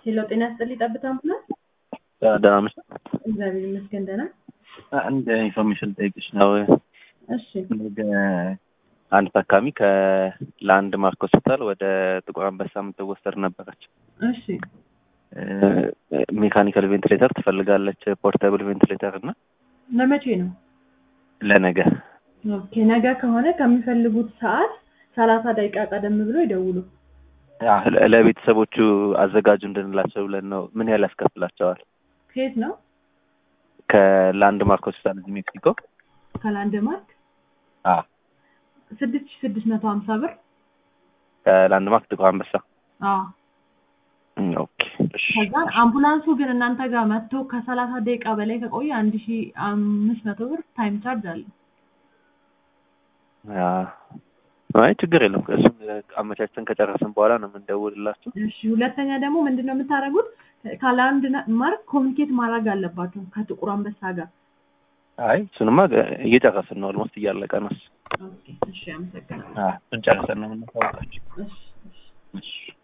ሄሎ ጤና ይስጥልኝ ጠብታ አምቡላንስ። ደህና ነሽ? እግዚአብሔር ይመስገን ደህና። አንድ ኢንፎርሜሽን ጠይቅሽ ነው። እሺ ነገ አንድ ታካሚ ከላንድ ማርክ ሆስፒታል ወደ ጥቁር አንበሳ የምትወሰድ ነበረች። እሺ ሜካኒካል ቬንቲሌተር ትፈልጋለች፣ ፖርታብል ቬንቲሌተር እና ለመቼ ነው? ለነገ ኦኬ ነገ ከሆነ ከሚፈልጉት ሰዓት ሰላሳ ደቂቃ ቀደም ብሎ ይደውሉ። ያ፣ ለ- ለቤተሰቦቹ አዘጋጁ እንድንላቸው ብለን ነው። ምን ያህል ያስከፍላቸዋል? ከየት ነው? ከላንድ ማርክ ሆስፒታል እዚህ ሜክሲኮ። ከላንድ ማርክ አዎ፣ ስድስት ሺህ ስድስት መቶ ሀምሳ ብር። ከላንድ ማርክ ጥቁር አንበሳ። አዎ እም፣ ኦኬ እሺ። ከዛ አምቡላንሱ ግን እናንተ ጋር መጥቶ ከሰላሳ ደቂቃ በላይ ከቆየ አንድ ሺህ አምስት መቶ ብር ታይም ቻርጅ አለ። ያ፣ አይ ችግር የለም። እሱን አመቻችተን ከጨረስን በኋላ ነው የምንደውልላችሁ። እሺ ሁለተኛ ደግሞ ምንድን ነው የምታደርጉት? ከላንድ ማርክ ኮሚኒኬት ማድረግ አለባችሁ ከጥቁር አንበሳ ጋር። አይ እሱንማ እየጨረስን ነው። ኦልሞስት እያለቀ ነው። ኦኬ እሺ አመሰግናለሁ። እሱን ጨርሰን ነው የምናሳውቃችሁ። እሺ እሺ እሺ